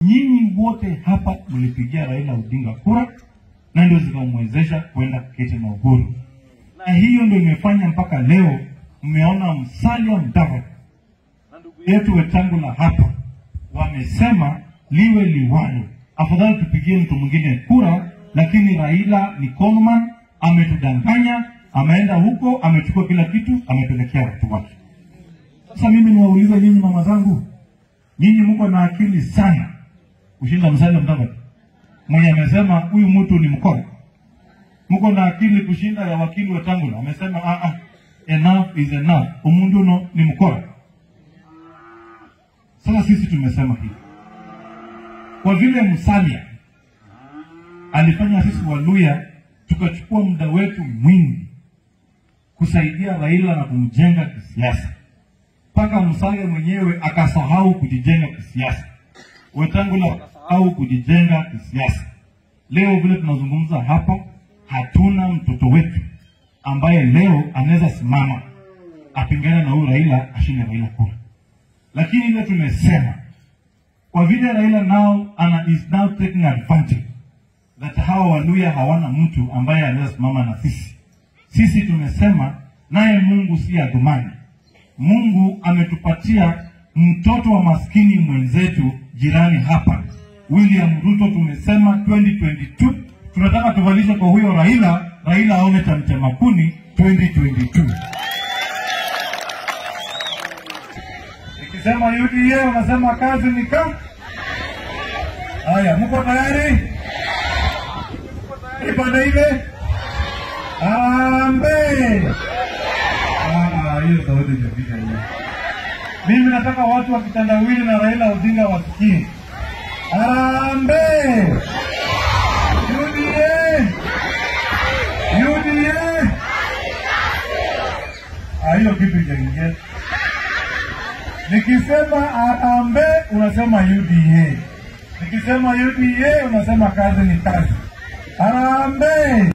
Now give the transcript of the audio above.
nyinyi wote hapa mlipigia Raila Odinga kura na ndio zikamwezesha kwenda kuketi na Uhuru, na hiyo ndio imefanya mpaka leo mmeona Musalia Mudavadi na ndugu yetu Wetangula hapa wamesema liwe liwalo, afadhali tupigie mtu mwingine kura, lakini Raila ni conman, ametudanganya, ameenda huko, amechukua kila kitu, amepelekea watu wake. Sasa mimi niwaulize nyinyi mama zangu, nyinyi mko na akili sana kushinda Musalia Mudavadi mwenye amesema huyu mtu ni mkora. Mko na akili kushinda ya wakili Wetangula amesema ah, ah, enough is enough, umundu no ni mkora. Sasa sisi tumesema hivi, kwa vile Musalia alifanya sisi Waluya tukachukua muda wetu mwingi kusaidia Raila na kumjenga kisiasa, mpaka Musalia mwenyewe akasahau kujijenga kisiasa, Wetangula wakasahau kujijenga kisiasa. Leo vile tunazungumza hapa, hatuna mtoto wetu ambaye leo anaweza simama apingane na huyu Raila ashinde Raila kura lakini ile tumesema kwa vile Raila now ana is now taking advantage that hawa Waluya hawana mtu ambaye anaweza simama na sisi. Sisi tumesema naye Mungu si adhumani. Mungu ametupatia mtoto wa maskini mwenzetu jirani hapa, William Ruto. Tumesema 2022 tunataka tuvalishe kwa huyo Raila, Raila aone tamtema kuni 2022. Nikisema UDA unasema kazi ni kazi. Haya, mko tayari? Ipande ile Harambee! Ah, hiyo sauti imefika hiyo. Mimi nataka watu wa kitandawili na Raila Odinga wasikie. Harambee! UDA! UDA! Ah, hiyo kitu ijaingia. Nikisema Harambee unasema UDA. Nikisema UDA unasema kazi ni kazi. Harambee!